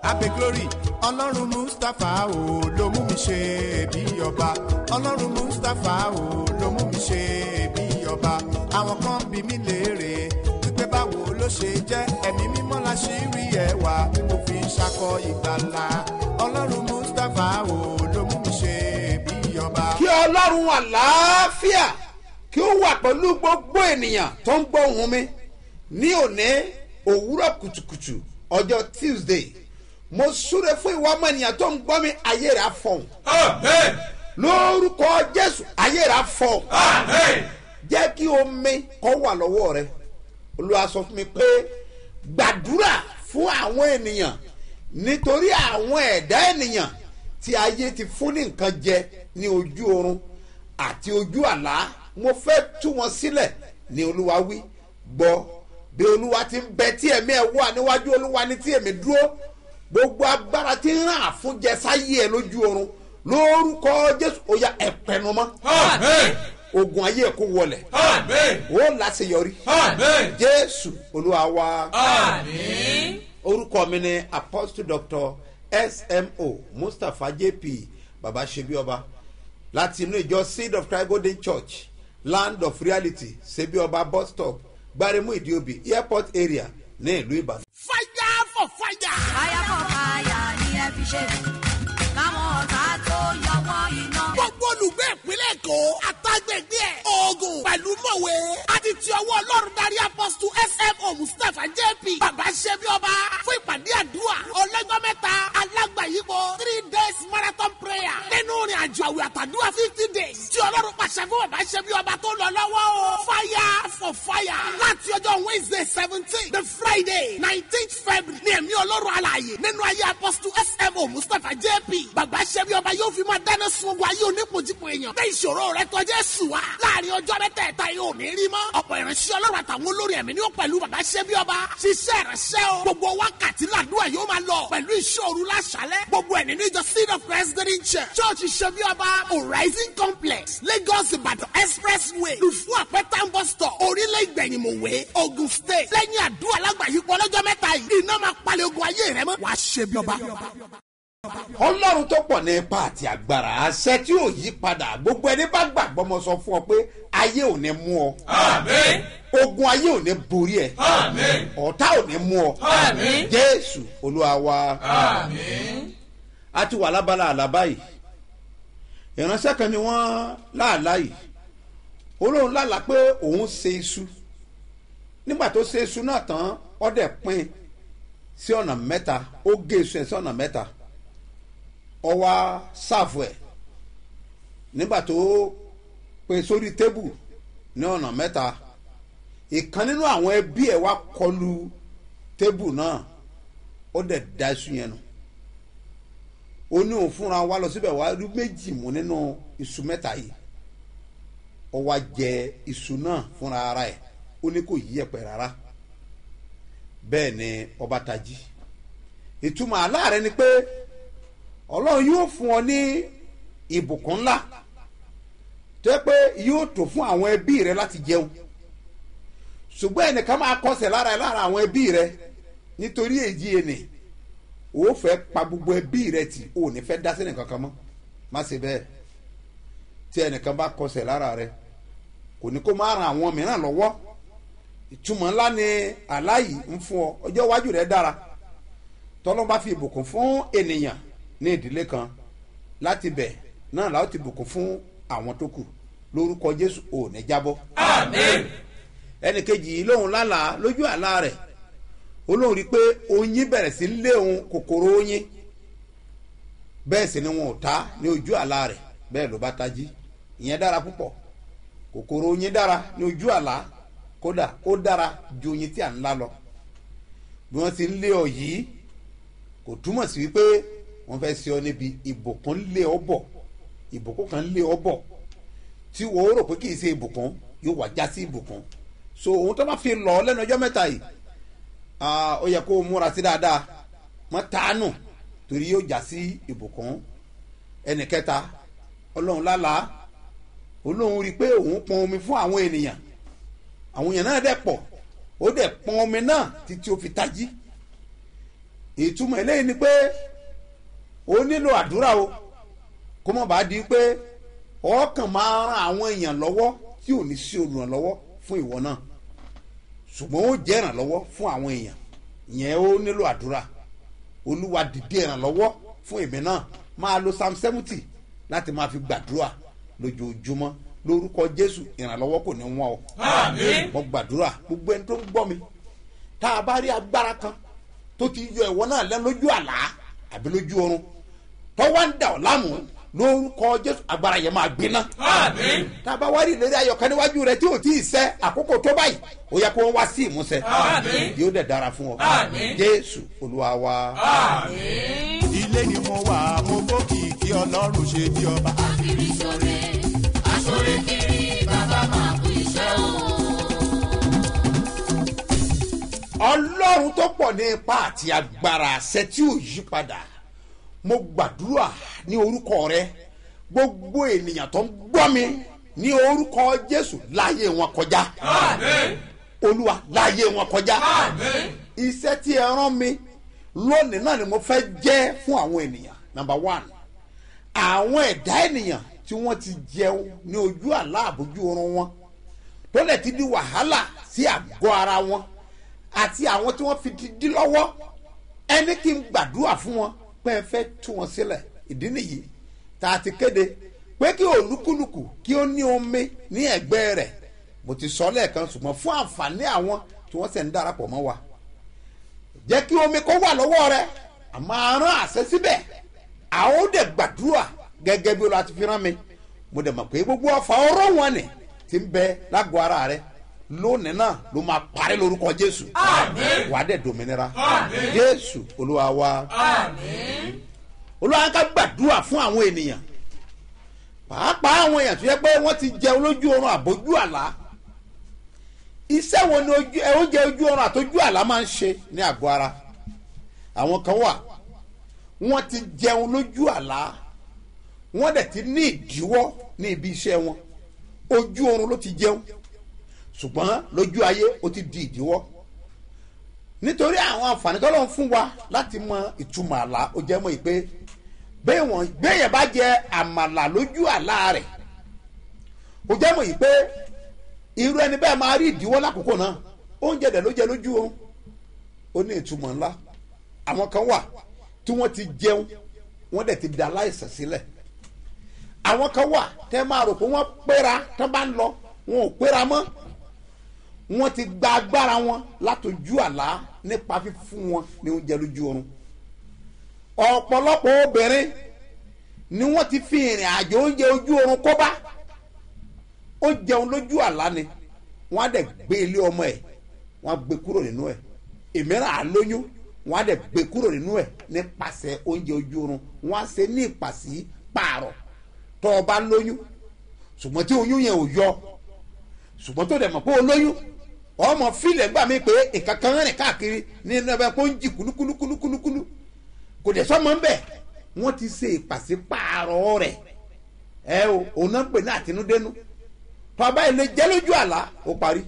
abe glory ọlọ́run mustapha o ló mú mi ṣe bí ọba ọlọ́run mustapha o ló mú mi ṣe bí ọba àwọn kan bí mi léèrè wípé báwo ló ṣe jẹ́ ẹ̀mí mímọ́ la ṣì rí ẹwà tí mo fi ń ṣakọ ìgbàlà ọlọ́run mustapha o ló mú mi ṣe bí ọba. kí ọlọ́run àlàáfíà kí ó wà pẹ̀lú gbogbo ènìyàn tó ń gbọ́ ohùn mi ní òní òwúrọ̀ kùtùkùtù ọjọ́ tuesday mo súre fún ìwà ọmọ ènìyàn tó ń gbọ́ mi ayé rẹ̀ á fọ̀hún Amen. lórúkọ jésù ayé rẹ̀ á fọ̀hún Amen. jẹ́ kí omi kọ́ wà lọ́wọ́ rẹ olúwa sọ fún mi pé gbàdúrà fún àwọn ènìyàn nítorí àwọn ẹ̀dá ènìyàn tí ayé ti fún ní nǹkan jẹ ní ojú oorun àti ojú àlá mo fẹ́ tú wọn sílẹ̀ ní olúwa wí gbọ́ bí olúwa ti ń bẹ tí ẹ̀mí ẹ̀ wà níwájú olúwa ní tí èmi dúró gbogbo agbára tí ń ràn àfúnjẹ sáyé ẹ lójú oorun lórúkọ jésù ó yá ẹ̀pẹ̀nu mọ́ Amen. ogun ayé ẹ̀ kó wọlẹ̀ Amen. ó láṣeyọrí Amen. jésù olúwa wa Amen. orúkọ mi ni apostle doctor smo mustapha jp baba sebioba láti inú ìjọ seed of christ golden church land of reality sebioba bus stop gbaremu idiobi airport area ní ìlú ìbàdàn. fire for fire. fire for fire ni ẹ fi ṣe káwọn ọ̀tá tó yọ wọ́n iná. gbogbo olùgbé ìpínlẹ̀ èkó àtàgbègbè ẹ̀ oògùn pẹ̀lú mọ̀wé àti ti ọwọ́ ọlọ́run darí apọ́sítù smo mustapha jp bàbá ṣẹ́bi ọba fún ìpàdé àdúrà ọlọ́jọ́ mẹ́ta alágbàyípo three days marathon prayer nínú ìrìn àjò àwẹ̀ àtàdúrà fifty days tí ọlọ́run pàṣẹ fún bàbá ṣẹ́bi ọba tó lọ lọ́wọ́ o fire for fire láti ọjọ́ wednesday seventeen the friday nineteenth february ní ẹ̀mí ọlọ́run alààyè nínú ayé apọ́sítù smo mustapha jp bàbá ṣẹ́bi ọba yóò fi máa dáná sun ogun ayé onípojúpo èèyàn bẹ́ẹ̀ ìṣòro rẹ tọ́jú ẹ̀sùn wa láàrin ọjọ́ mẹ́tẹ̀ẹ̀ta yóò ní rí mọ́ ọ̀pọ̀ ìránṣẹ́ ọlọ́run àtàwọn olórí ẹ̀mí ni ó pẹ̀lú bàbá ṣẹ́bi ọba ṣiṣẹ́ ìránṣẹ́ o gbogbo wákàtí làdúrà yóò máa lọ pẹ̀lú ìṣòro láṣálẹ̀ gbogbo ẹ̀ nínú ìjọ seed of christ green church church ṣẹ́bi ọba horizon complex lagos ìbàdàn expressway lùfú àpẹtàn bus stop orílẹ̀ ìgbẹ̀yìnmọ̀wé ogun state lẹ́yìn àdúrà lágbàáyípo ọlọ́jọ́ mẹ́ta yìí iná máa palẹ̀ ogun ayé rẹ mọ́ wàá ṣẹ́bi ọba. ọlọ́run tó pọ̀ ní ipa àti agbára àṣẹ tí ò yí padà gbogbo ẹni bá gbàgbọ́ mo sọ fún ọ pé ayé ò ní mú ọ Amen. ogun ayé ò ní borí ẹ Amen. ọ̀tá ò ní mú ọ Amen. jésù olúwa wa. Amen. a ti wà lábala àlábá yìí ìránṣẹ́ kan ni wọ́n láàlá yìí olóhùn lálàá pé òun ṣe iṣu nígbà tó ṣe iṣu náà tán ọdẹ pín sí ọ̀nà mẹ́ta ó gé iṣu ẹ̀ sí ọ̀nà mẹ́ta ọwá ṣàfù ẹ̀ nígbà tó pín sórí tébù ní ọ̀nà mẹ́ta ìkan nínú àwọn ẹbí ẹ̀ wá kọlu tébù náà ó dẹ̀ da iṣu yẹn nù ó ní òun fúnra wa lọ síbẹ̀ wá rí méjì mú nínú iṣu mẹ́ta yìí ó wá jẹ iṣu náà fúnra ara ẹ̀ ó ní kò yí ẹ̀pẹ̀ rárá bẹ́ẹ̀ ni ọba tají ìtumọ̀ aláàrẹ ni pé ọlọ́run yóò fún ọ ní ìbùkún ńlá tó yẹ pé yóò tó fún àwọn ẹbí rẹ láti jẹun ṣùgbọ́n ẹnìkan máa kọsẹ̀ lára ẹ lára àwọn ẹbí rẹ nítorí èjì ẹnì o fẹ́ pa gbogbo ẹbí rẹ tì o ní fẹ́ dá sínú kankan mọ́ má ṣe bẹ́ẹ̀ tí ẹnìkan bá kọsẹ̀ lára rẹ kò ní kó má ran àwọn mìíràn lọ́wọ́ ìtumọ̀ ńlá ni aláyì ń fún ọ ọjọ́ iwájú rẹ dára tọ́lọ́ bá fi ìbùkún fún ènìyàn ní ìdílé kan láti bẹ̀ náà láti ti bùkún fún àwọn tó kù lórúkọ jésù ò ní jábọ́ Amen. ẹnìkejì yìí lóhun lálàá lójú àlá rẹ̀ olóhùn rí i pé oyin bẹ̀rẹ̀ sí lé òun kòkòrò oyin bẹ́ẹ̀ sì ni wọn ò ta ní ojú àlá rẹ̀ bẹ́ẹ̀ ló bá tají ìyẹn dára púpọ̀ kòkòrò oyin dára ní ojú àlá kódà ó dára ju oyin tí à ń lá lọ bí wọ́n ti ń lé ọ yìí kò túmọ̀ sí wípé wọ́n fẹ́ ṣe ọ níbi ìbùkún lé ọ bọ̀ ìbùkún kan lé ọ bọ̀ tí wọ́n rò pé kì í ṣe ìbùkún yóò wá já sí ìbùkún so òun tó bá fi lọ lẹ́nu ọjọ́ mẹ́ta yìí ah, ó yẹ kó o múra sí dáadáa mọ́ tánù torí yóò já sí ìbùkún ẹnì kẹta ọlọ́run lálàá olóhùn rí i pé òun pọn omi fún àwọn ènìyàn àwọn èèyàn náà dẹ̀ pọ̀ ó dẹ̀ pọn omi náà títí ó fi tají ìtumọ̀ eléyìí ni pé ó nílò àdúrà o kó mọ̀ bá di pé ọkàn máa ran àwọn èèyàn lọ́wọ́ tí ò ní sí olùrànlọ́wọ́ fún ìwọ náà ṣùgbọ́n ó jẹ́ ìrànlọ́wọ́ fún àwọn èèyàn ìyẹn ó nílò àdúrà olúwa dìde ìrànlọ́wọ́ fún èmi náà máa lo psalm seventy láti máa fi gbàdúrà lójoojúmọ́ lórúkọ jésù ìrànlọ́wọ́ kò ní wọ́n o Àmín. mo gbàdúrà gbogbo ẹni tó ń gbọ́ mi tá a bá rí agbára kan tó ti yọ ìwọ náà lẹ́nu lójú àlá àbí lójú oorun tó wá ń dà ọ́ láàmú lórúkọ jésù agbára yẹn máa gbiná Àmín. tá a bá wá rí ìlérí ayọ̀kan níwájú rẹ tí ò tí ì sẹ́ àkókò tó báyìí ó yẹ kó wọ́n wá sí ìmúṣẹ Àmín. yóò dẹ̀ dára fún ọ Àmín. jésù olúwa wa. Àmín. ilé ni mo wà mo gbókìkí ọlọ́run ṣe bí ọba. kiri sore asore kiri bàbá máa kú iṣẹ́ o. ọlọ́run tó pọ̀ ní ipa àti agbára àṣẹ tí ò yí padà mo gbàdúrà ní orúkọ rẹ gbogbo ènìyàn tó ń gbọ́ mi ní orúkọ jésù láàyè wọn kọjá Àmín. olúwa láàyè wọn kọjá Àmín. iṣẹ́ tí ẹ rán mi lónìí náà ni mo fẹ́ jẹ́ fún àwọn ènìyàn number one àwọn ẹ̀dá ènìyàn tí wọ́n ti jẹun ní ojú àlá àbójú oorun wọn tó lè ti di wàhálà sí àgọ́ ara wọn àti àwọn tí wọ́n fi ti dí lọ́wọ́ ẹni kí n gbàdúrà fún wọn pé ẹ fẹ́ tú wọn sílẹ̀ ìdí nìyí tá a ti kéde pé kí olúkúlùkù kí ó ní omi ní ẹ̀gbẹ́ rẹ̀ mo ti sọ lẹ́ẹ̀kan ṣùgbọ́n fún àǹfààní àwọn tí wọ́n sì ń darapọ̀ mọ́ wa jẹ́ kí omi kó wà lọ́wọ́ rẹ àmọ́ arán àṣẹ síbẹ̀ àwọn ó dẹ̀ gbàdúrà gẹ́gẹ́ bí olùwà ti fi rán mi mo dẹ̀ mọ̀ pé gbogbo ọ̀fà ọ̀rọ̀ wọn ni ti ń bẹ lágọ̀ọ́ ara rẹ lónìí náà ló máa parí lórúkọ jésù Àmín. wàá dẹ̀ dòmìnira Àmín. jésù olúwa wa Àmín. olúwa ká gbàdúrà fún àwọn ènìyàn pàápàá àwọn èèyàn tó yẹ pé wọ́n ti jẹun lójú oorun àbójú àlá iṣẹ́ wo ni ojú ẹ oúnjẹ ojú oorun àtójú àlá máa ń ṣe ní àgọ́ ara àwọn kan wà wọ́n ti jẹun lójú àlá wọ́n dẹ̀ ti ní ìdíwọ́ ní ibi iṣẹ́ wọn ojú oorun ló ti jẹun ṣùgbọ́n lójú ayé ó ti di ìdíwọ́ nítorí àwọn àǹfààní tó lọ́n fún wa láti mọ ìtumọ̀ àlá ó jẹ́ mọ́ ìpè bẹ́ẹ̀ wọ́n gbẹ̀yẹ̀ bá jẹ àmàlà lójú àlá rẹ̀ ó jẹ́ mọ́ ìpè irú ẹni bẹ́ẹ̀ máa rí ìdíwọ́ lákòókò náà oúnjẹ dẹ̀ ló jẹ lójú oorun ó ní ìtumọ̀ ńlá àwọn kan wà tí wọ́n ti jẹun wọ́n dẹ̀ ti da aláìsàn sílẹ̀ àwọn kan wà tẹ́ máa rò pé wọ́n péra tán bá ń lọ wọn ò péra mọ́ wọ́n ti gba agbára wọn látọjú àlá nípa fífún wọn ní oúnjẹ lójú oorun ọ̀pọ̀lọpọ̀ obìnrin ni wọ́n ti fi ìrìn àjò oúnjẹ ojú oorun kó bá ó jẹun lójú àlá ni wọ́n á dẹ̀ gbé ilé ọmọ ẹ̀ wọ́n á gbé kúrò nínú ẹ̀ ìmíràn á lóyún wọ́n á dẹ̀ gbé kúrò nínú ẹ̀ nípasẹ̀ oúnjẹ ojú oorun wọ́n á ṣe ní ìpàsí pààrọ̀ tó o bá lóyún ṣùgbọ́n tí oyún yẹn ò yọ ṣùgbọ́n tó dẹ̀ mọ̀ pé o lóyún ọmọ fílẹ̀ gbà mí pé nǹkan kan rìn káàkiri ní ẹnu ẹbẹ kó ń jì kúlúkúlúkúlúkúlú kò dẹ̀ sọ́mọ ń bẹ̀ wọ́n ti ṣe ìpàsípààrọ̀ rẹ̀ ẹ o òun náà ń pè ní àtinúdénú tọ́ba ilé jẹ́ lójú àlá ó parí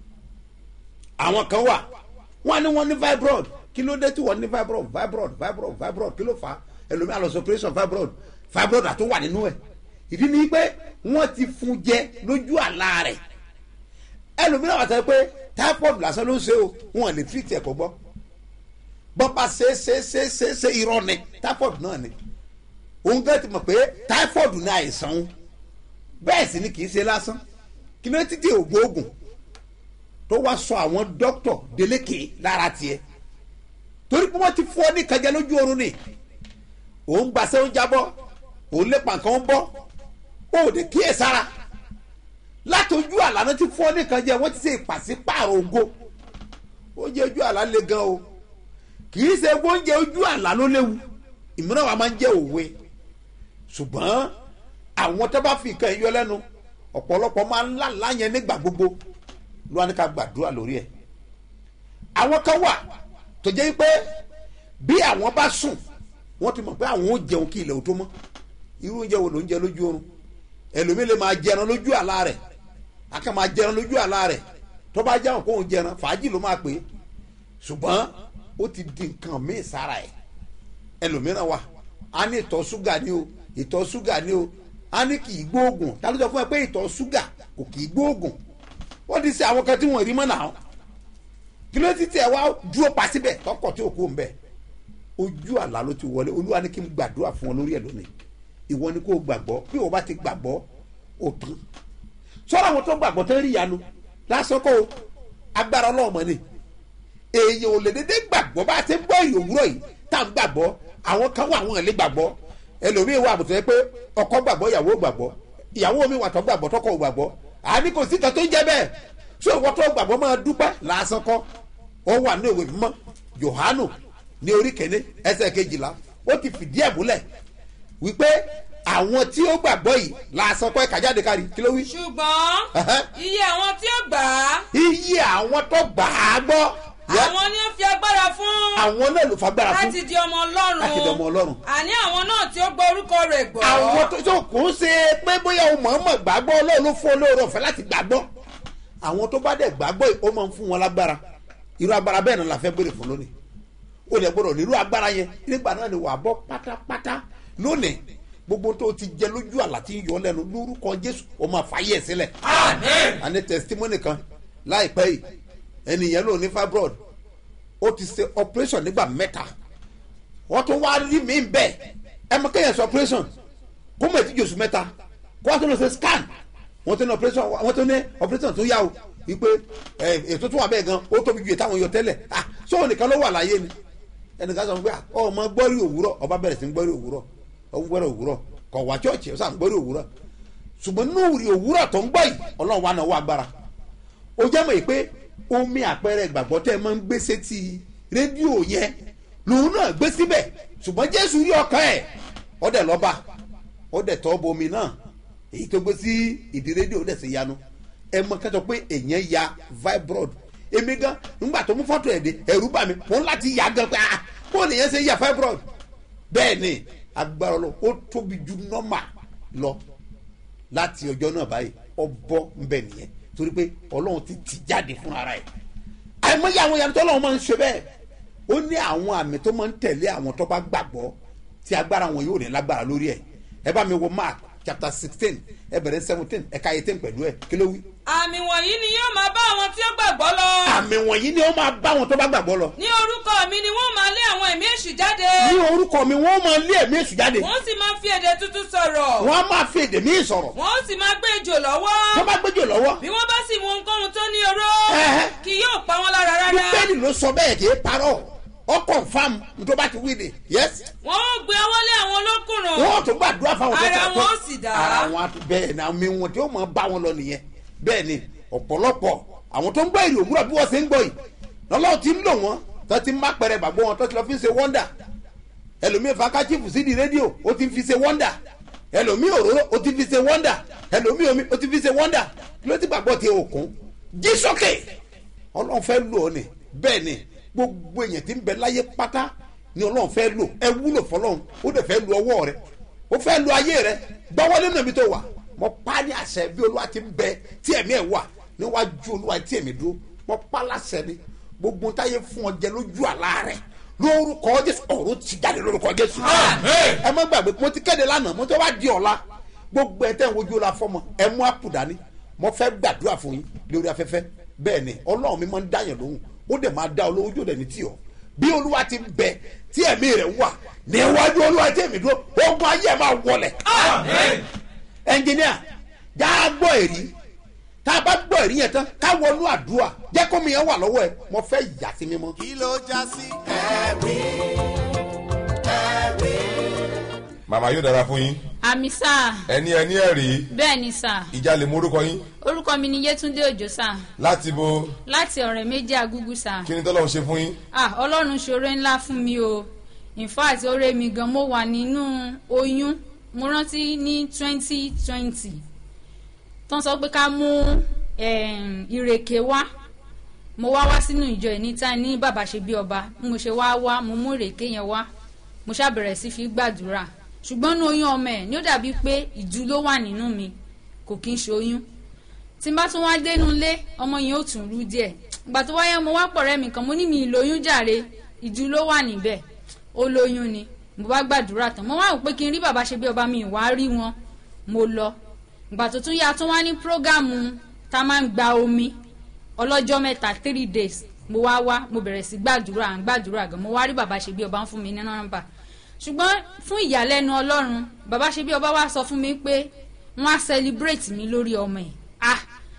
àwọn kan wà wọ́n ní wọ́n ní fibroid kí ló dé tí wọ́n ní fibroid fibroid fibroid fibroid kí ló fà á ẹlòmíà lọ sí operation fibroid fibroid àti wà nínú ẹ̀ ìdí ni pé wọ́n ti fún jẹ lójú àlá rẹ̀ ẹlòmíràn wà sọ pé typhoid lásán ló ń ṣe o wọn lè treat ẹ̀ kó gbọ́ bọ́pá ṣe ṣe ṣe ṣe ṣe irọ́ ni typhoid náà ni òun gẹ́gẹ́ ti mọ̀ pé typhoid ní àìsàn òun bẹ́ẹ̀ sì ni kì í ṣe lásán kí ló ti dé ògbóògùn tó wá sọ àwọn dókítọ̀ délékè lára tiẹ̀ torí pé wọ́n ti fọ́ ní kẹjẹ lójú oorun ni òun gbàṣẹ́ òun jábọ́ òun lépa nǹkan ń bọ́ òde kíyè sára látọjú àlànà tí fọ́ nìkan jẹ́ wọ́n ti ṣe ìpàsípààrọ̀ ògo oúnjẹ ojú àlá le gan o kì í ṣe oúnjẹ ojú àlá ló léwu ìmíràn wa máa ń jẹ́ òwe ṣùgbọ́n àwọn tó bá fi nǹkan yọ lẹ́nu ọ̀pọ̀lọpọ̀ máa ń lálá yẹn nígbà gbogbo ló wá ní ká gbàdúrà lórí ẹ̀ àwọn kan wà tó jẹ́ pé bí àwọn bá sùn wọ́n ti mọ̀ pé àwọn ò jẹun kí ilẹ̀ ò tó mọ́ irú oúnjẹ wo ló ń jẹ lójú oorun ẹlòmíì lè máa jẹran lójú àlá rẹ̀ akẹ́ máa jẹran lójú àlá rẹ̀ tó bá jẹun kóun jẹran fàájì ló máa pè é ṣùgbọ́n ó ti di nǹkan míì sára ẹ̀ ẹlòmíràn wà á ní ìtọ̀ ṣúgà ni o ìtọ̀ ṣúgà ni o á ní kì í gbóògùn ta ló sọ fún ẹ pé ìtọ̀ ṣúgà kò kì í gbóògùn wọ́n ti ṣe àwọn kan tí wọ́n rí mọ́ náà kí ló ti tẹ̀ wá dúró pa síbẹ̀ tọkọ̀ tí òkú ń bẹ̀ ojú àlá ló ti wọlé olúwa ní kí n gbàdúrà fún ọ lórí ẹ̀ lónìí ìwọ ni kò gbàgbọ́ bí o bá ti gbàgbọ́ o tán sọ́ra àwọn tó gbàgbọ́ tó ń rí ìyanu lásán kó o agbára ọlọ́ọ̀mọ ni èèyàn ò lè dédé gbàgbọ́ bá a ti ń gbọ́ ìrò òwúrọ̀ yìí tá à ń gbàgbọ́ àwọn kan wà àwọn ẹ̀lẹ́ gbàgbọ́ ẹlòmíì wà àbùtọ́ yẹ pé ọkọ gbàgbọ́ ìyàwó gbàgbọ́ ìyàwó mi wà tó gbàgbọ́ tọkọ ò gbàgbọ́ àní kò sí kan tó ń jẹ bẹ́ẹ̀ so ìwọ tó gbàgbọ́ máa dúpẹ́ lásán kọ́ ó wà ní ìwé mímọ́ Jòhánù ní orí kẹ́ni ẹsẹ̀ kejìlá ó ti fìdí ẹ̀ múlẹ̀ wípé àwọn tí ó gbàgbọ́ yìí lásán kọ́ ẹ̀ka jáde kárí kí ló wí. ṣùgbọ́n Ẹ̀hẹ́. iye àwọn tí ó gbà á iye àwọn tó gbà á gbọ́ yẹ- àwọn ni ó fi agbára fún àwọn náà ló fagbára fún láti di ọmọ ọlọ́run láti di ọmọ Ọlọ́run. àní àwọn náà tí ó gbọ́ orúkọ rẹ̀ gbọ́ àwọn tó tó kò ń ṣe pé bóyá o mọ̀ọ́mọ̀ gbàgbọ́ Ọlọ́run ló fún olóore ọ̀fẹ́ láti gbàgbọ́ àwọn tó bá dẹ̀ gbàgbọ́ yìí, ó máa ń fún wọn lágbára irú agbára bẹ́ẹ̀ náà la fẹ́ béèrè fún lónìí o lè gbọ́dọ̀ nírú agbára yẹn nígbà náà ni wàá bọ́ pátápátá lónìí gbogbo tó ti jẹ lójú àlá tí ń yọ lẹ́nu lórúkọ Jésù o máa fàyè sílẹ̀ Amen. a ní testimony kan láìpẹ́ yìí ẹnìyẹn ló ní fibroid ó ti ṣe operation nígbà mẹ́ta wọ́n tún wá rí mi bẹ́ẹ̀ ẹ mọ kéèyàn ṣe operation kó mọ̀ ètí jòsù mẹ́ta kó wá tó lọ ṣe scan wọ́n tún ní operation wọ́n tún ní operation tó yá o wípé ẹ ètò tó wà bẹ́ẹ̀ gan ó tóbi ju ètò àwọn yọ tẹ́lẹ̀ ah sóò nìkan ló wà láyé ni ẹnìkan sọ fún mi pé ah, ọmọ gbọ́rí òwúrọ̀ ọba bẹ̀rẹ̀ sí ń gbọ́rí òwúrọ̀ ọmọ gbọ́rí òwúrọ̀ kọ̀ wá chọ́ọ̀chì ọ̀sán gbọ́rí òwúrọ̀ ṣùgbọ́n nínú ìrì òwúrọ̀ tó ń gbọ́ yìí ọlọ́run wa náà wà agbára ó jẹ́ mọ̀ yìí pé omi àpẹẹrẹ ìgbàgbọ́ tẹ́ ẹ máa ń gbé sétí rédíò yẹn lòun náà gbé síbẹ̀ ṣùgbọ́n jésù rí ọkàn ẹ̀ ọdẹ lọ́ba ọdẹ tọ́ bomi náà èyí tó gbé sí ìdí rédíò ọdẹ sì yanu ẹ mọ kẹtọ pé èèyàn ya fibroid èmi gan nígbà tó mú fọ́tò ẹ̀ dé ẹ̀rú bà mí mo ń láti yà gan pé ah bó nìyẹn ṣe ya fibroid bẹ́ẹ̀ ni agbára lọ ó tóbi ju nọ́mà lọ láti ọjọ́ náà báyìí ọbọ̀ nbẹ nìyẹn torí pé ọlọ́run ti tì jáde fún ara ẹ̀ àìmọye àwọn ìyanu tó ọlọ́run máa ń ṣe bẹ́ẹ̀ ó ní àwọn àmì tó máa ń tẹ̀lé àwọn tó bá gbàgbọ́ tí agbára wọn yóò ní lágbára lórí ẹ̀ ẹ bá mi wo mark chapter sixteen ẹ bẹ̀rẹ̀ seventeen ẹ̀ka eighteen pẹ̀lú ẹ̀ kí ló wí. àmì wọ̀nyí ni yóò máa bá àwọn tí ó gbàgbọ́ lọ àmì wọ̀nyí ni ó máa bá àwọn tó bá gbàgbọ́ lọ ní orúkọ mi ni wọ́n máa lé àwọn ẹ̀mí èṣù jáde ní orúkọ mi wọ́n máa lé ẹ̀mí èṣù jáde wọ́n sì máa fi èdè tuntun sọ̀rọ̀ wọ́n á máa fi èdè míì sọ̀rọ̀ wọ́n sì máa gbé ejò lọ́wọ́ tó bá gbẹ́jọ́ lọ́wọ́ bí wọ́n bá sì mú ohunkóhun tó ní oró Ẹ̀hẹ́. kì yóò pa wọ́n lára rárá bíbélì ló sọ bẹ́ẹ̀ kì í parọ́ ọ confam tó bá ti wí ni yes wọ́n ó gbé ọwọ́ lé àwọn olókùnrùn wọ́n tún gbàdúrà fáwọn tó Ara tẹ̀ wọn ó sì dá. ara wọn á tún bẹ́ẹ̀ ni àmì wọn tí ó máa bá wọn lọ nìyẹn bẹ́ẹ̀ ni ọ̀pọ̀lọpọ̀ àwọn tó ń gbọ́ èrè òwúrọ̀ bí wọ́n ṣe ń gbọ́ yìí lọ́lọ́run ti ń lò wọ́n tó ti ń má pẹ̀rẹ̀ gbàgbọ́ wọn tó ti lọ fi ń ṣe wọ́ndà ẹlòmíì fakachifu sídìí rédíò ó ti fi ṣe wọ́ndà ẹlòmíì òróró ó ti fi ṣe wọ́ndà ẹlòmíì omi ó ti fi ṣe wọ́ndà kí ló ti gbàgbọ́ ti òkun jí sókè ọlọ́run fẹ́ lò ó ní bẹ́ẹ̀ ni gbogbo èèyàn ti ń bẹ láyé pátá ni ọlọ́run fẹ́ lò ẹ wúlò fọlọ́run ó dẹ̀ fẹ́ lu ọwọ́ rẹ ó fẹ́ lu ayé rẹ gbọ́wọ́lé náà mi tó wà mo pa ní àṣẹ bí olúwa ti ń bẹ tí ẹ̀mí ẹ̀ wà níwájú olúwa tí ẹ̀mí dúró mo pa láṣẹ ni gbogbo táyé fún ọ jẹ lójú àlá rẹ lórúkọ jésù ọ̀run ti jáde lórúkọ jésù Amen. ẹ má gbàgbé mo ti kéde lánàá mo ti wá di ọ̀la gbogbo ẹ̀ tẹ́ ń wojú ọ̀la fọmọ ẹ mú àpò dání mo fẹ́ gbàdúrà fún yín lórí afẹ́fẹ́ bẹ́ẹ̀ ni ọlọ́run mi máa ń dáyàn lóhùn ó dẹ̀ máa dá olówó jò dẹ̀ni tí ọ bí olúwa ti ń bẹ tí ẹ̀mí rẹ̀ wà níwájú olúwa tí èmi dúró ogun ayé ẹ̀ máa wọlẹ̀ Amen. ẹnjìníà já a gbọ́ èrí tá a bá gbọ́ èrí yẹn tán ká wọnú àdúrà jẹ́ kó mi yẹn wà lọ́wọ́ ẹ mo fẹ́ yà sí mímọ́. kí ló já sí ẹ̀rí ẹ̀rí. màmá yóò dára fún yín àmì sá ẹni ẹni ẹ̀rí bẹ́ẹ̀ ni sá ìjà lè mú orúkọ yín orúkọ mi ni yétúndé òjò sá láti bo láti ọ̀rẹ́ méjì agúgú sá kí ni tọ́lọ́run ṣe fún yín ah ọlọ́run ṣoore ńlá fún mi o in fact oore mi gan mo wà nínú oyún mo rántí ní twenty twenty tó ń sọ pé ká mú em, ìrèké wá mo wá wá sínú ìjọ ìníta ní bàbá ṣe bí ọba bí mo ṣe wá wá mo mú ìrèké yẹn wá mo ṣàbẹ̀rẹ̀ sí fi gbàdúrà ṣùgbọ́n ní oyún ọmọ ẹ̀ ní ó dàbí pé ìjú ló wà nínú mi kò kí n ṣe oyún tí n bá tún wá dénú ilé ọmọ yẹn ó tún rú díẹ̀ ìgbà tó wáyé mo wá pọ̀rẹ́ mi kan mo ní mi ìlóyún jàre ìjú ló wà níbẹ̀ ó lóyún ni mo bá gbàdúrà tán mo wá wò pé kí n rí bàbá ṣe bí ọba mi ìwà rí wọn mo lọ ìgbà tó tún yá tún wá ní prógámù tá a máa ń gba omi ọlọ́jọ́ mẹ́ta three days mo wá wá mo bẹ̀rẹ̀ sí gbàdúrà à ń gbàdúrà gan mo wá rí bàbá ṣe bí ọba ń fún mi ní nọ́mbà ṣùgbọ́n fún ìyàlẹ́nu ọlọ́run bàbá ṣe bí ọba wá sọ fún mi pé wọ́n á celebrate mi lórí ọmọ ẹ̀ ah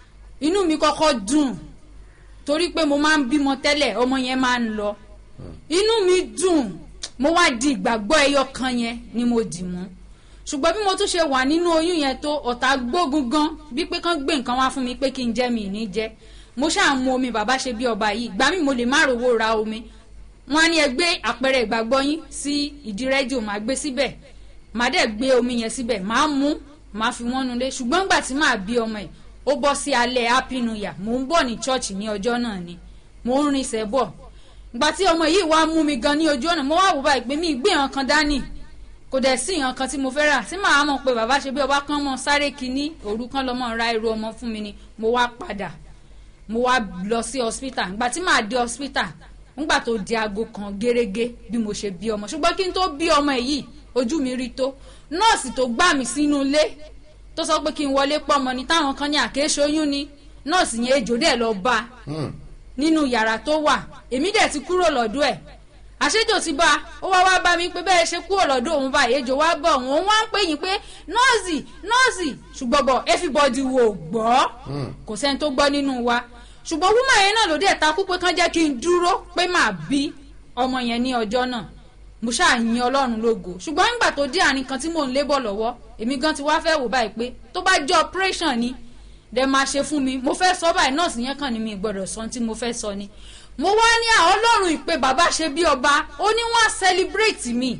inú mi kọ́kọ́ dùn torí pé mo máa ń bímọ tẹ́lẹ̀ ọmọ yẹn máa ń lọ inú mi dùn mo wá di ìgbàgbọ́ ẹyọ kan yẹn ni mo dì mú ṣùgbọ́n bí mo tún ṣe wà nínú oyún yẹn tó ọ̀tá gbógun gan bí pé kán gbé nǹkan wá fún mi pé kí n jẹ́ mi ní jẹ́ mo ṣáà mu omi bàbá ṣe bí ọba yìí gbà mí mo lè má rówó ra omi wọn á ní ẹ gbé àpẹẹrẹ ìgbàgbọ́ yín sí ìdí rédíò máa gbé síbẹ̀ màá dẹ̀ gbé omi yẹn síbẹ̀ máa mú máa fi wọ́n nulẹ̀ ṣùgbọ́n gbà tí màá bí ọmọ ẹ̀ ó bọ́ sí alẹ́ happy new year mò ń bọ̀ ní church ní ọjọ́ náà ni mò ń rinṣẹ́ bọ̀ gbà tí ọmọ yìí wá mú mi gan ní ojú ọ̀nà mo wá wò báyìí pé mi gbé ìhàn kan dání kò dẹ̀ sí ìhàn kan tí mo fẹ́ rà tí màá mọ̀ pé bàbá ṣe bí ọba kan mọ̀ sáré kínní òru kan lọ́mọ ra irú ọmọ fún mi ni mo wá padà mo wá lọ sí hospital gbà tí màá dé hospital ngbà tó di aago kan gẹ́rẹ́gẹ́ bí mo ṣe bí ọmọ ṣùgbọ́n kí n tó bí ọmọ yìí ojú mi rí tó nọ́ọ̀sì tó gbà mí sínú ilé tó sọ pé kí n wọlé pọ́mọ ni táwọn kan ní àkéṣoyún ni nọ́ọ̀sì yẹn ejò dẹ̀ lọ bá a nínú yàrá tó wà èmi dẹ̀ ti kúrò lọ́dọ̀ ẹ̀ àṣejò ti bá a ó wá wá bá mi pé bẹ́ẹ̀ ṣe kúrò lọ́dọ̀ òun báyìí ejò wá bọ̀ òun òun wá ń pè yín pé nọ́ọ̀sì nọ́ọ̀sì ṣùgbọ́n bọ̀ everybody wò gbọ́ kò sẹ́ni tó gbọ́ nínú wa ṣùgbọ́n wúmọ̀ yẹn náà ló dẹ̀ takú pé kán jẹ́ kí n dúró pé màá bí ọmọ yẹn ní ọjọ́ náà mo ṣáà yin ọlọ́run lógo ṣùgbọ́n nígbà tó dé àárín kan tí mò ń lébọ̀ lọ́wọ́ èmi gan ti wá fẹ́ wò báyìí pé tó bá jẹ́ operation ni dẹ̀ máa ṣe fún mi mo fẹ́ sọ báyìí nọ́ọ̀sì yẹn kàn ní mi gbọ́dọ̀ sọ tí mo fẹ́ sọ ni mo wá ní àwọn ọlọ́run ìpè bàbá ṣe bí ọba ó ní wọ́n á celebrate mi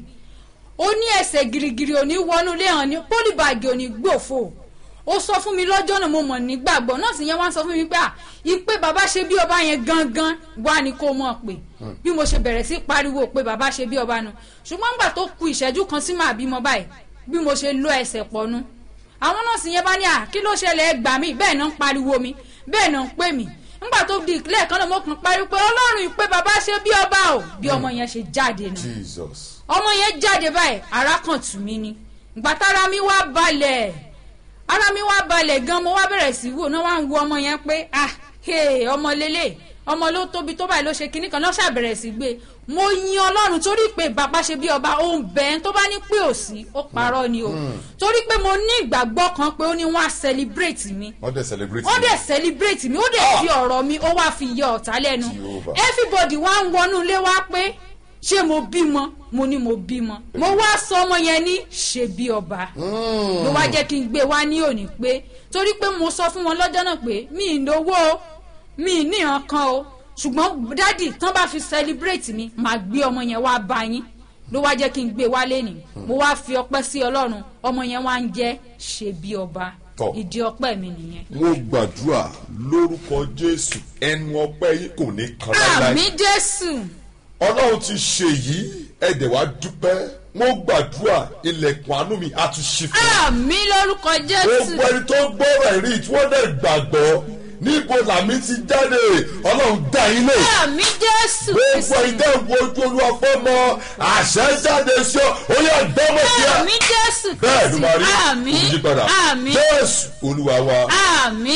ó ní ẹsẹ̀ girigiri òní wọnú ilé hàn ní pólíbàgì òní gbòfò ó sọ fún mi lọ́jọ́ náà mo mọ̀ nígbàgbọ́ nọ́ọ̀sì yẹn wá sọ fún mi pé à ìpè bàbá ṣe bí ọba yẹn gangan wá ní kó mọ̀ pé bí mo ṣe bẹ̀rẹ̀ sí pariwo pé bàbá ṣe bí ọba nu ṣùgbọ́n nígbà tó ku ìṣẹ́jú kan sí màá bímọ báyìí bí mo ṣe lọ ẹsẹ̀ pọ̀ nu àwọn nọ́ọ̀sì yẹn bá ní à kí ló ṣẹlẹ̀ ẹ gbà mí bẹ́ẹ̀ náà ń pariwo mi bẹ́ẹ̀ náà ń pè mí nígbà tó di ìpínlẹ̀ kan náà mo kàn pariwo pé ọlọ́run ìpè bàbá ṣe bí ọba o bí ọmọ yẹn ṣe jáde nù jesus ọmọ yẹn jáde báyìí ara kan tù mí ni gbàtàrà mi wá balẹ̀ ara mi wá balẹ̀ gan mo wá bẹ̀rẹ̀ sí wò náà wá ń wo ọmọ yẹn pé ah hey, ọmọ lélẹ̀ ọmọ ló tóbi tó báyìí ló ṣe kinní kan náà ṣàbẹ̀rẹ̀ sí gbé mo yin ọlọ́run torí pé bàbá ṣe bí ọba ó ń bẹ́ẹ̀ tó bá ní pé ò sí ó parọ́ ni o torí pé mo ní ìgbàgbọ́ kan pé ó ní wọ́n á celebrate mi wọ́n dẹ̀ celebrate ó dẹ̀ celebrate mi ó dẹ̀ fi ọ̀rọ̀ mi ó wá fi yọ ọ̀tá lẹ́nu Jehovah. everybody wá ń wọnú ilé wá pé ṣé mo bímọ mo ní mo bímọ mo wá sọ ọmọ yẹn ní ṣe bí ọba ló wá jẹ́ kí n gbé wá ní òní pé torí pé mo sọ fún wọn lọ́jọ́ náà pé mi ì lówó o mi ì ní nǹkan o ṣùgbọ́n dádì tán bá fi celebrate mi màá gbé ọmọ yẹn wá bá yín ló wá jẹ́ kí n gbé wá lẹ́nìí mo wá fi ọpẹ́ sí ọlọ́run ọmọ yẹn wá ń jẹ́ ṣe bí ọba Tọ́. ìdí ọpẹ́ mi nìyẹn. mo gbàdúrà lórúkọ jésù ẹnu ọpẹ́ yìí kò ní kan láíláí àmì jésù ọlọ́run ti ṣe yìí ẹ̀dẹ̀ wá dúpẹ́ mo gbàdúrà ilẹ̀kùn àánú mi á tún ṣí fún mi. àmì lórúkọ jésù gbogbo ẹni tó gbọ́rọ̀ ẹ̀rí tí wọ́n dẹ̀ gbàgbọ́ níbo làmì ti jáde ọlọ́run dá yín lé àmì jésù gbogbo ẹni tẹ́ ń wo ojú olúwa fọ́ mọ àṣẹ jáde sí ọ ó yà gbọ́mọ̀ sí ẹ. àmì jésù bẹ́ẹ̀ ló máa rí àmì kò yí padà àmì jésù olúwa wa. àmì.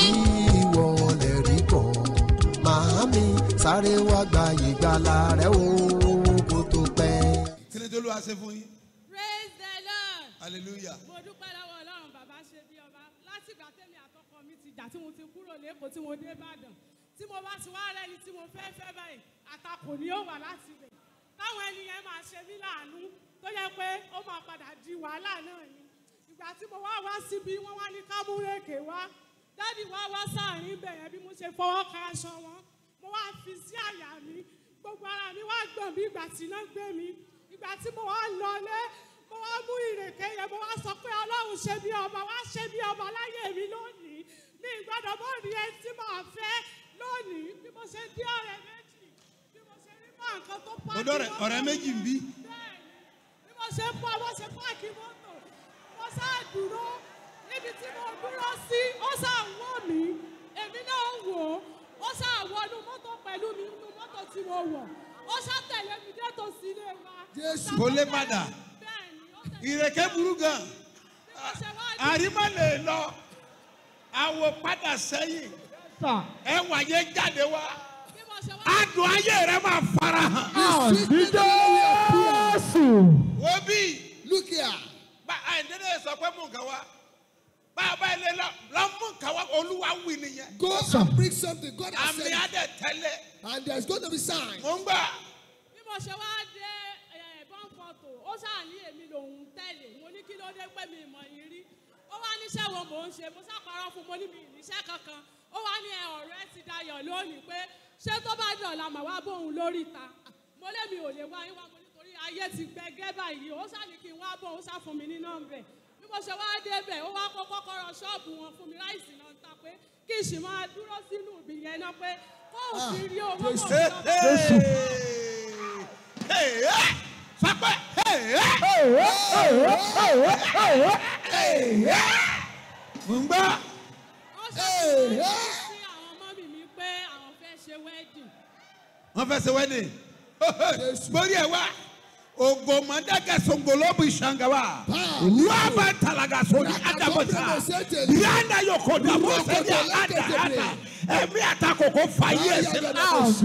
ìwọ lè rí bọ̀ màámi sáré wá gba ìgbàlà rẹ o kó tó pẹ́. kí ni tó ló wá ṣe fún yín praise the lord hallelujah mo dúpẹ́ lọ́wọ́ ọlọ́run bàbá ṣe bí ọba látìgbà tẹ́mi àtọkọ mi ti jà tí mo ti kúrò lẹ́kọ̀ọ́ tí mo dé ìbàdàn tí mo bá ti wá rẹ́ni tí mo fẹ́ fẹ́ báyìí àtakò ni ó wà láti rẹ̀ táwọn ènìyàn máa ṣe mí láàánú tó yẹ pé ó máa padà di wàhálà náà ni ìgbà tí mo wá wá síbi wọ́n wá ní kámúrèké wá dádì wá wá sáàrin bẹ̀rẹ̀ bí mo ṣe fọwọ́ ka aṣọ wọn mo wá fi sí àyà mi gbogbo ara mi wá gbọ̀n bí ìgbà tí iná gbé mi ìgbà tí mo wá lọlé mo wá mú ìrèké yẹn mo wá sọ pé ọlọ́run ṣe bí ọba wá ṣe bí ọba láyé mi lónìí mi ìgbọ́dọ̀ mọ́ rí ẹni tí màá fẹ́ lónìí bí mo ṣe dí ọ̀rẹ́ méjì bí mo ṣe rí mọ́ nǹkan tó pàdé mo dọ̀rẹ̀ ọ̀rẹ́ méjì ń bí bí mo ṣe ń bọ́ mo ṣe páàkì mọ́tò mo sáà dúró níbi tí mo dúró sí ó sáà ń wò mí èmi náà ń wò ó ó sáà wọnú mọ́tò pẹ̀lú mi nínú mọ́tò tí mo wọ̀ ó ó ṣàtẹ̀lé mi dé tòsí ilé wa. Jésù. Kò lè padà. bẹ́ẹ̀ni ó tẹ̀lé ìrèké burú gan bí mo ṣe wá dé. àrímọ́ lè lọ àwọ̀ padà sẹ́yìn ẹwà yẹn jáde wá bí mo ṣe wá adùn ayé rẹ máa fara hàn. wo bí Look here. bá àìdédé sọ pé mú nǹkan wá bá a bá ilé lọ lọ mú nǹkan wá olúwa wí nìyẹn Go and bring something. God has àmì said. it. adẹ tẹ́lẹ̀ And there's going to be signs. mò ń gbà bí mo ṣe wá dé ẹ̀bọ̀n fọ́tò ó ṣáà ní èmi lòun tẹ̀lé mo ní kí ló dé pé mi ìmọ̀ yìí rí ó wá níṣẹ́ wo mò ń ṣe mo ṣàpárọ̀ fún mo ní mi ìníṣẹ́ kankan ó wá ní ẹ ọ̀rẹ́ ti dayọ̀ lónìí pé ṣé tó bá dọ̀la mà wá bóun lórí ta mo lé mi ò lè wá yín wá mo nítorí ayé ti gbẹgẹ́ báyìí ó ṣáà ní kí n wá bóun ṣáà fún mi ní nọ́mbẹ̀ bí mo ṣe wá débẹ̀ ó wá kó kọ́kọ́rọ́ ṣọ́ọ̀bù wọn fún mi láìsí náà ta pé kí n sì máa dúró sínú ìbí yẹn náà pé kóun sì rí owó mọ̀ Jésù. sọpẹ́ mò ń gbà wọ́n ṣàkóso sí àwọn ọmọ mi mi pé àwọn fẹ́ ṣe wedding. wọ́n fẹ́ ṣe wedding gbórí ẹ̀ wá ogomadaga songolobu ishangawa waba talaga sori adabota yanda yokoda mosedi ada ada ẹ̀mí àtakòkò fàyè ẹsẹ̀ padà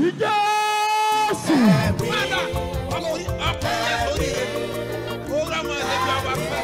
ọkùnrin ọkùnrin ẹ̀ sórí rẹ̀ ó rámọ ẹ̀dẹ́gbẹ́ ọba fẹ́.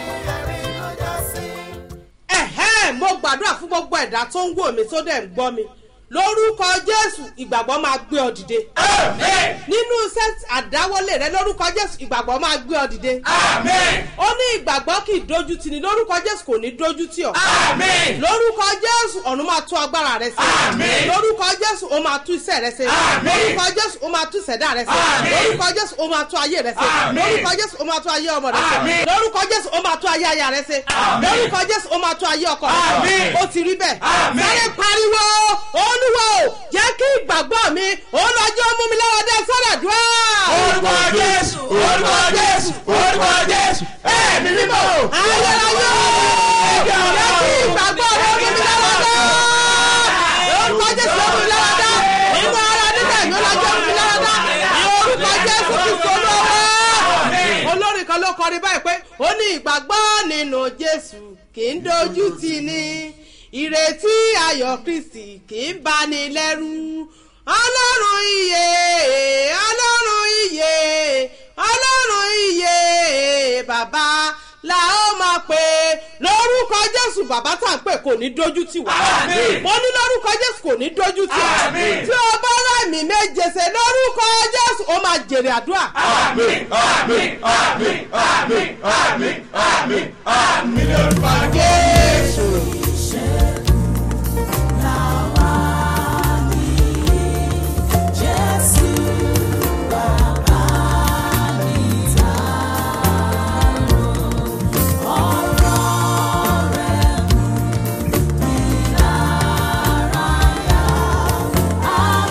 ẹ̀hẹ́n mo gbàdúrà fún gbogbo ẹ̀dá tó ń wò mí tó dẹ̀ ń gbọ́ mi lórúkọ jésù ìgbàgbọ́ máa gbé ọ dìde. nínú iṣẹ́ àdáwọlé rẹ lórúkọ jésù ìgbàgbọ́ máa gbé ọ dìde. ó ní ìgbàgbọ́ kì í dojú tì ní lórúkọ jésù kò ní dojú tì ọ́. lórúkọ jésù ọ̀run máa tú agbára rẹ ṣe. lórúkọ jésù ó máa tú iṣẹ́ rẹ ṣe. lórúkọ jésù ó máa tú ìṣẹ̀dá rẹ ṣe. lórúkọ jésù ó máa tú ayé rẹ ṣe. lórúkọ jésù ó máa tú ayé ọmọ rẹ ṣe. lórúkọ jésù ó máa tú ayé aya rẹ ṣe. lórúkọ jésù ó máa tú ayé ọkọ rẹ ṣe. ó ti rí bẹ́ẹ̀. sáré pariwo olúwa o jẹ́ kí ìgbàgbọ́ mi olùwàjọ́ mú mi lọ́wọ́ dé sọ́dọ̀ dùn. orúkọ jésù orúkọ jésù orúkọ jésù ẹ̀mí mímọ́. ayérayé jẹ́ kí ìgbàgbọ́ mi mú mi lọ́wọ́ dé. orúkọ jésù mú mi lọ́wọ́ dé. nínú ara nígbà yìí olùwàjọ́ mú mi lọ́wọ́ dé. orúkọ jésù kì í so lọ́wọ́. olórin kan ló kọrin báyìí pé ó ní ìgbàgbọ́ nínú jésù kì í dojú tì ní ìrètí ayọ̀ kristi kì í bani lẹ́rù ọlọ́run iye ọlọ́run iye ọlọ́run iye bàbá la ó máa pè lórúkọ jésù bàbá tá à ń pè kò ní dojú tì wá mo ní lórúkọ jésù kò ní dojú tì wá tí o bá rámì méje ṣe lórúkọ jésù ó máa jèrè àdúrà. àmín àmín àmín àmín àmín àmín àmín lórúkọ jésù.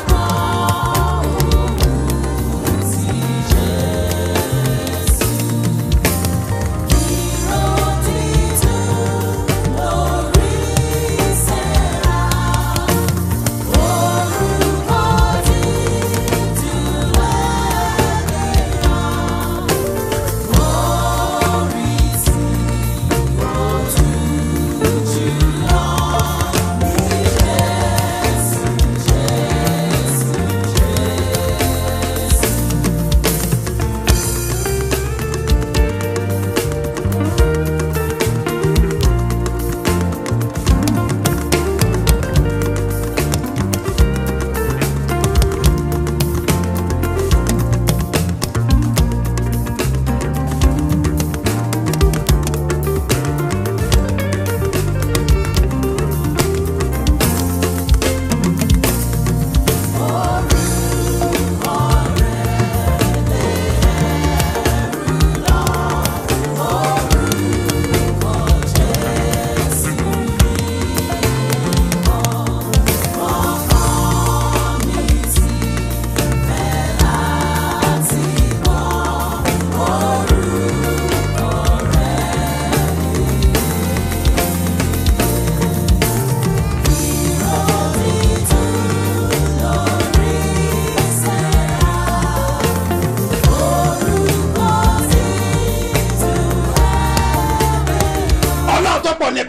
Jésù.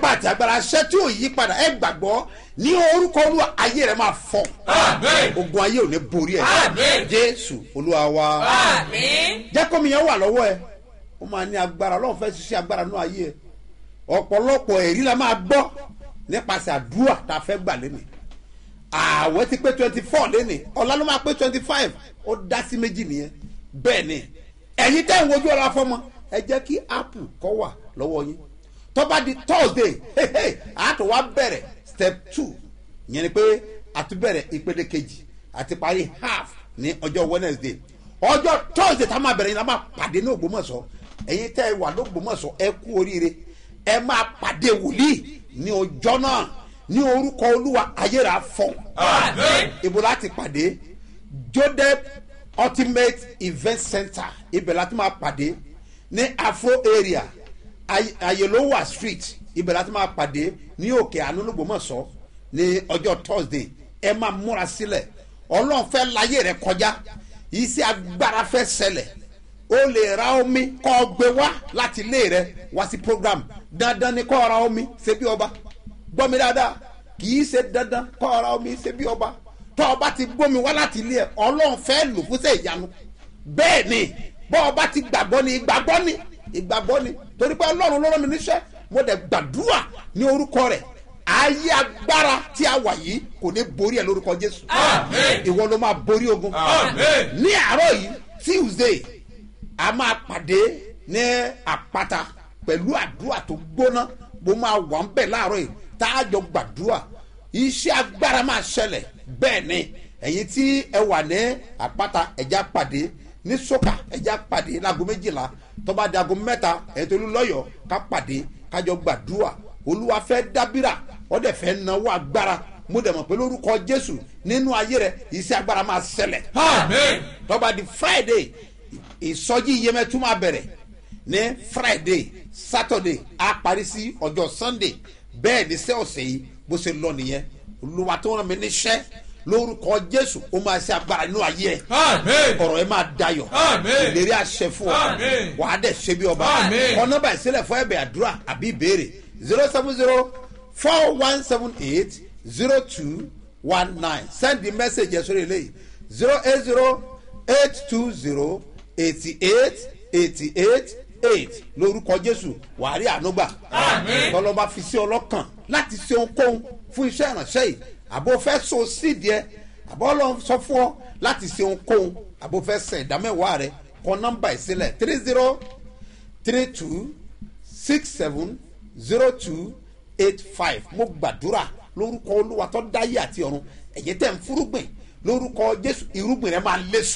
ipá àti agbára aṣẹ́ tí ò yí padà ẹ gbàgbọ́ ní orúkọ olúwa ayé rẹ máa fọ ogun ayé ò ní borí ẹ jésù olúwa wa jẹ́ kómi yẹn wà lọ́wọ́ ẹ ó máa ní agbára ọlọ́run fẹ́ ṣiṣẹ́ agbára nínú ayé ẹ ọ̀pọ̀lọpọ̀ ẹ̀rí la máa gbọ́ nípasẹ̀ àdúrà tá a fẹ́ gbà lẹ́nìí ààwẹ̀ ti pé twenty four lẹ́nìí ọ̀la ló máa pé twenty five ó dá sí méjì nìyẹn bẹ́ẹ̀ ni ẹ̀yin tẹ́ ń wojú ọ̀la fọmọ ẹ jẹ́ kí apple kọ́ wà lọ́wọ́ yín tó bá di thursday àtò wa bẹ̀rẹ̀ step two yẹn ni pé àtúbẹ̀rẹ̀ ìpele kejì àti parí half ní ọjọ́ wednesday ọjọ́ thursday tá a máa bẹ̀rẹ̀ yín la máa pàdé ní ògbómọ̀ṣọ́ ẹ̀yin tẹ́ ẹ wà lógbómọ̀ṣọ́ ẹ kú oríire ẹ máa pàdé wòlíì ní ọjọ́ náà ní orúkọ olúwa ayéra fọ ibo láti pàdé jodep ultimate event center ibẹ̀ láti máa pàdé ní afro area Ay- ayelowa street ibẹ̀ láti máa pàdé ní òkè ànúlùgbòmọ̀sọ́ ní ọjọ́ thursday ẹ máa múra sílẹ̀ ọlọ́run fẹ́ láyé rẹ kọjá iṣẹ́ agbára fẹ́ ṣẹlẹ̀ o lè ra omi kọ́ ọ gbé wá láti ilé rẹ wá sí program dandan ni kọ́ ọ ra omi ṣe bí ọba gbọ́ mi dáadáa kì í ṣe dandan kọ́ ọ ra omi ṣe bí ọba tọ́ ọba ti gbómi wá láti ilé ẹ ọlọ́run fẹ́ lò fún sẹ́ ìyanu bẹ́ẹ̀ ni bọ́ ọba ti gbàgbọ́ ni ìgbàgbọ́ ni ìgbàgbọ́ ni torí pé ọlọ́run ló rán mi níṣẹ́ mo dẹ̀ gbàdúrà ní orúkọ rẹ̀ ayé agbára tí a wà yìí kò ní borí ẹ lórúkọ jésù ìwọ ló máa borí ogun ní àárọ̀ yìí tuesday a máa pàdé ní àpáta pẹ̀lú àdúrà tó gbóná mo máa wà ń bẹ̀ láàárọ̀ yìí tá a jọ gbàdúrà iṣẹ́ agbára máa ṣẹlẹ̀ bẹ́ẹ̀ ni ẹ̀yin tí ẹ wà ní àpáta ẹ̀já pàdé ní sọ́kà ẹ̀já pàdé láago méjìlá tọ́ba di aago mẹ́ta ẹ̀yin tó lú lọ́yọ̀ọ́ ká pàdé kájọ gbàdúrà olúwa fẹ́ dábìrà wọ́n dẹ̀ fẹ́ náwó agbára mo dẹ̀ mọ̀ pé lórúkọ jésù nínú ayé rẹ iṣẹ́ agbára máa ṣẹlẹ̀ tọ́ba di friday ìsọjí iyemẹtu máa bẹ̀rẹ̀ ní friday saturday á parí sí ọjọ́ sunday bẹ́ẹ̀ ní sẹ́ ọ̀sẹ̀ yìí bó ṣe lọ nìyẹn olúwa tó rán mi níṣẹ́ lórúkọ jésù ó máa ṣe agbára nínú ayé ẹ ọ̀rọ̀ ẹ máa dayọ̀ ìlérí àṣẹ fún ọ wàá dẹ̀ ṣe bí ọba ọ nọ́mbà ìsílẹ̀ fún ẹ̀bẹ̀ àdúrà àbí ìbéèrè zero seven zero four one seven eight zero two one nine send the message yẹn sórí eléyìí zero eight zero eight two zero eighty eight eighty eight eight lórúkọ jésù wàá rí ànúgbà tọlọba fi sí ọlọ́kàn láti ṣe ohunkóhun fún iṣẹ́ ìrànṣẹ́ yìí àbò fẹ́ so sídìí ẹ àbọ̀ ọlọ́run sọ fún ọ láti ṣe ohunkóhun àbò fẹ́ sẹ̀ ìdámẹ́wàá rẹ kọ nọ́mbà ìsílẹ̀ three zero three two six seven zero two eight five mo gbàdúrà lórúkọ olúwa tó dáyé àti ọ̀run ẹ̀yẹ tẹ̀ ń fúrúgbìn lórúkọ jésù irúgbìn rẹ máa léso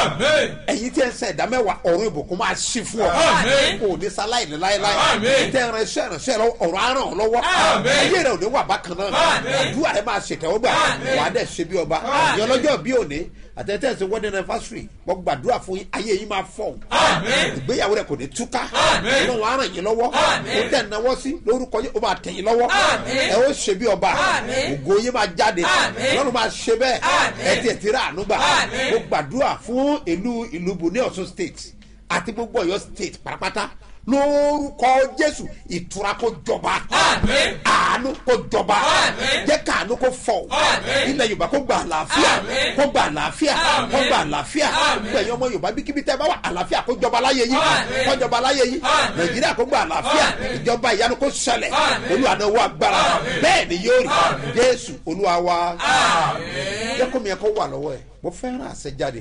ẹ̀yin tí ẹ ń sẹ́ ìdámẹ́wàá ọ̀run ìbùkún máa ṣí fún ọ kò ní sáláì ní láéláé tẹ ẹ ránṣẹ́ ránṣẹ́ lọ ọ̀rọ̀ á ràn ọ́ lọ́wọ́ ayé rẹ ò ní wà bákan náà àdúrà rẹ máa ṣètẹ́wọ́ gbà wàá dẹ̀ ṣe bí ọba ìyẹn lọ́jọ́ bí òní àtẹ̀tẹ̀sẹ̀ wedding anniversary mo gbàdúrà fún yín ayé yín máa fọ̀ ìgbéyàwó rẹ kò ní túká ọlọ́run á ràn yín lọ́wọ́ ó tẹ̀ náwó sí lórúkọ yín ó máa tẹ̀ yín lọ́wọ́ ẹ ó ṣe bí ọba ògo yín máa jáde ọlọ́run máa ṣe bẹ́ẹ̀ ẹ ti ẹ̀ ti rà àánú gbà mo gbàdúrà fún ìlú ìlúbu ní ọ̀ṣun state àti gbogbo ọ̀yọ́ state pátápátá lórúkọ jésù ìtura kó jọba àánú kó jọba jẹ́ káàánú kó fọ̀ ilẹ̀ yorùbá kó gba àlàáfíà kó gba àlàáfíà kó gba àlàáfíà gbẹ̀yìn ọmọ yorùbá bíkíbi tẹ́ bá wà àlàáfíà kó jọba láyé yín kó jọba láyé yín nàìjíríà kó gba àlàáfíà ìjọba ìyanu kó ṣẹlẹ̀ olúwa owó agbára bẹ́ẹ̀ ni yóò rí jésù olúwa wa jẹ́ kó mi ẹ̀ kó wà lọ́wọ́ ẹ̀ mo fẹ́ràn àṣẹjáde.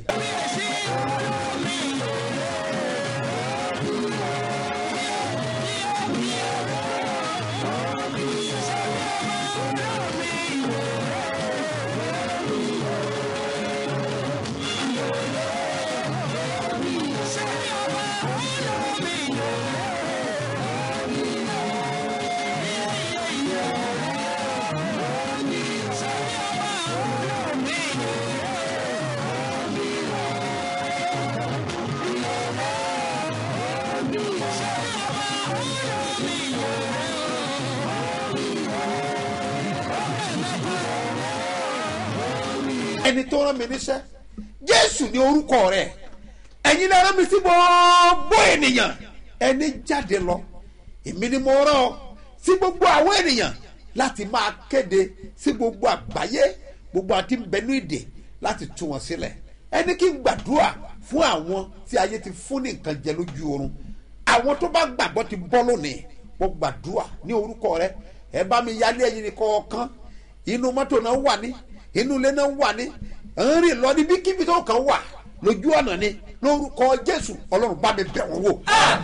ẹni tó rán mi níṣẹ́ jésù ní orúkọ rẹ̀ ẹ̀yin náà rán mi sí gbogbo ènìyàn ẹni jáde lọ èmi ni mo rán ọ sí gbogbo àwọn ènìyàn láti máa kéde sí gbogbo àgbáyé gbogbo àti bẹnu ìdè láti tú wọn sílẹ̀ ẹni kí n gbàdúrà fún àwọn tí ayé ti fún ní nǹkan jẹ lójú oorun àwọn tó bá gbàgbọ́ ti bọ́ lónìí mo gbàdúrà ní orúkọ rẹ ẹ bá mi yálé ẹyin kọ̀ọ̀kan inú mọ́tò náà wà ní inú ilé náà wà ní ń rìn lọ níbi kíbi tó kàn wà lójú ọ̀nà ni lórúkọ jésù ọlọ́run bá mi bẹ̀ wọ́n wò.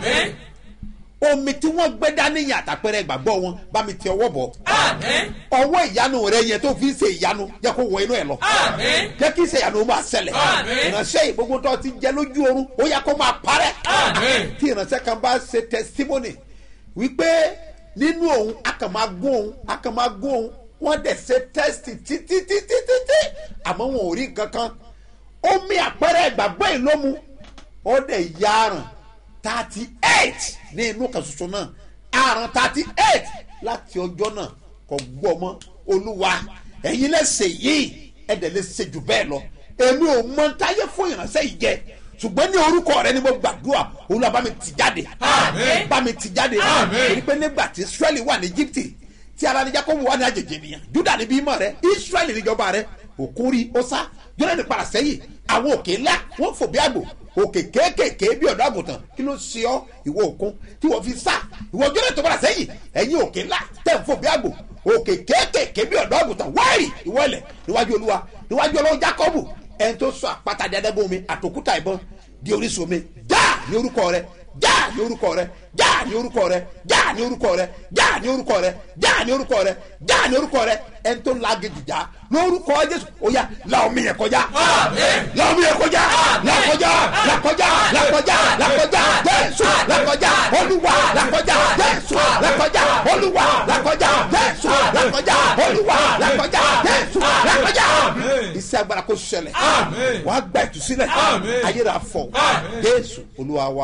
omi tí wọ́n gbé dání yàn àtàpẹ́rẹ́ ìgbàgbọ́ wọn bá mi ti ọwọ́ bọ̀. ọwọ́ ìyanu rẹ yẹn tó fi ń ṣe ìyanu jẹ́ kó wọ inú ẹ̀ lọ. jẹ́ kí ṣe ìyanu máa ṣẹlẹ̀. ìránṣẹ́ yìí gbogbo tó ti jẹ lójú oorun ó yẹ kó máa parẹ́. tí ìránṣẹ́ kan bá ṣe testimony wípé nínú òun a kàn máa gún òun a kàn máa gún òun wọ́n dẹ̀ ṣe test títí títí títí àmọ́ wọn ò rí nǹkan kan omi àpẹẹrẹ ìgbàgbọ́ yìí ló mu ó dẹ̀ ya àrùn thirty eight ní inú kan ṣoṣo náà àrùn thirty eight láti ọjọ́ náà kò gbọ́ mọ́ olúwa ẹ̀yin lẹ́sẹ̀ yìí ẹ̀dẹ̀ lè ṣe jù bẹ́ẹ̀ lọ èmi ò mọ táyé fún ìránṣẹ́ yìí jẹ ṣùgbọ́n ní orúkọ rẹ ni mo gbàdúrà olúwa bá mi tì jáde bá mi tì jáde èyí pé nígbà tí israẹli wà ní egypte tí ara ní jacob wà ní àjèjì ènìyàn juda ní bímọ rẹ israẹli níjọba rẹ òkúri ọsá jọlẹ́ni padà sẹ́yìn àwọn òkè ńlá wọ́n fò bí àgbò òkè kéékèèké bí ọ̀dọ́ àgùntàn kí ló ṣe ọ́ ìwọ òkun tí wọ́n fi sá ìwọ jọlẹ́ni tó padà sẹ́yìn ẹ̀yin òkè ńlá tẹ̀ ń fò bí àgbò òkè kéékèèké bí ọ̀dọ́ àgùntàn wáìrì ìwọ ilẹ̀ níwájú olúwa níwájú ọlọ́run jacob ẹni tó sọ àpáta díadẹ́gbọ́n mi àtòkúta ìbọn di orísun mi já ní orúkọ rẹ já ní orúkọ rẹ já ní orúkọ rẹ já ní orúkọ rẹ já ní orúkọ rẹ já ní orúkọ rẹ já ní orúkọ rẹ ẹni tó la gidi já lórúkọ jésù oya la omi yẹn kọjá la omi yẹn kọjá la kọjá la kọjá la kọjá la kọjá jésù la kọjá olúwa la kọjá jésù la kọjá olúwa la kọjá jésù la kọjá olúwa la kọjá jésù la kọjá iṣẹ́ agbára kò ṣẹlẹ̀ wàá gba ìtúsílẹ̀ ayéra fọ jésù olúwa wa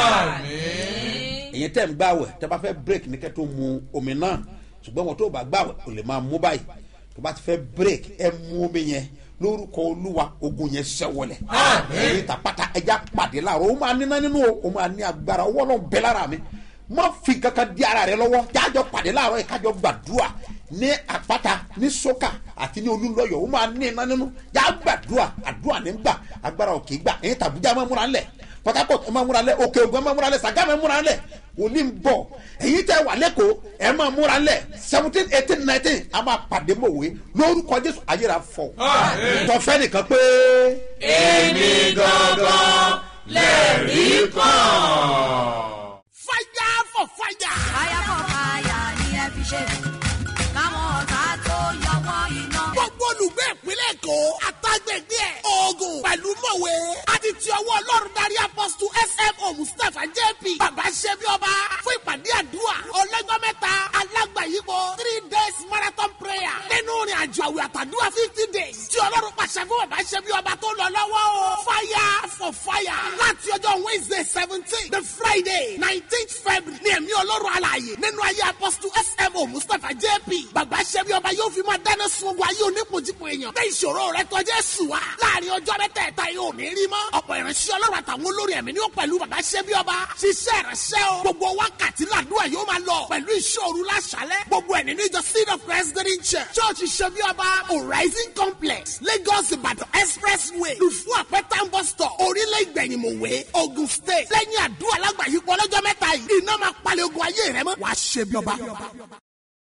èyí tẹ̀ ń gbàwẹ̀ tẹ́ bá fẹ́ break ní kẹ́ tó mu omi náà ṣùgbọ́n wọn tó bá gbàwẹ̀ kò lè máa mú báyìí tó bá ti fẹ́ break ẹ mú omi yẹn lórúkọ olúwa ogun yẹn ṣẹwọlẹ èyí tàpátá ẹja pàdé láàrọ ó máa níná nínú o ó máa ní agbára ọwọ́ náà bẹ́ lára mi má fi kankan di ara rẹ lọ́wọ́ jájọ pàdé láàrọ yìí kájọ gbàdúrà ní àpáta ní sókà àti ní olúlọ́yọ̀ ó máa ní iná nínú já gbàdúrà àdúrà ní gbà agbára òkè gbà èyí tàbújá máa múra ńlẹ̀ port harcourt ẹ máa múra lẹ òkè ògùn ẹ máa múra lẹ sàgá ẹ múra lẹ wòlíì ń bọ̀ èyí tẹ wà lẹ́kọ̀ọ́ ẹ máa múra lẹ seventeen eighteen nineteen a máa pàdé mọ̀wé lórúkọ jésù ayéra fọ tọfẹ́ nìkan pé. èmi gangan lẹ́rìí kan. fire for fire. fire for fire ni ẹ fi ṣe káwọn ọ̀tá tó yọwọ́ iná. gbogbo olùgbé ìpínlẹ̀ èkó àtàgbègbè ẹ̀ oògùn pẹ̀lú mọ̀wé àti ti ọwọ́ ọlọ́run darí apọ́sítù smo mustapha jp bàbá ṣẹ́bi ọba fún ìpàdé àdúrà ọlọ́jọ́ mẹ́ta alágbàyípo three days marathon prayer nínú ìrìn àjò àwẹ̀ àtàdúrà fifty days tí ọlọ́run pàṣẹ fún bàbá ṣẹ́bi ọba tó lọ lọ́wọ́ o fire for fire láti ọjọ́ wednesday seventeen the friday nineteenth february ní ẹ̀mí ọlọ́run alààyè nínú ayé apọ́sítù smo mustapha jp bàbá ṣẹ́bi ọba yóò fi máa dáná sun ogun ayé onípojípo èèyàn bẹ́ẹ̀ ìṣòro rẹ tọ́jú ẹ̀sùn wa láàrin ọjọ́ mẹ́tẹ̀ẹ̀ta yóò ní rí mọ́ ọ̀pọ̀ ìránṣẹ́ ọlọ́run àtàwọn olórí ẹ̀mí ni ó pẹ̀lú bàbá ṣẹ́bi ọba ṣiṣẹ́ ìránṣẹ́ o gbogbo wákàtí làdúrà yóò máa lọ pẹ̀lú ìṣòro láṣálẹ̀ gbogbo ẹ̀ nínú ìjọ seed of christ green church church ṣẹ́bi ọba horizon complex lagos ìbàdàn expressway lùfú àpẹtà bus stop orílẹ̀ ìgbẹ̀yìnmọ̀wé ogun state lẹ́yìn àdúrà lágbàáyípo ọlọ́jọ́ mẹ́ta yìí iná máa palẹ̀ ogun ayé rẹ mọ́ wàá ṣẹ́bi ọba.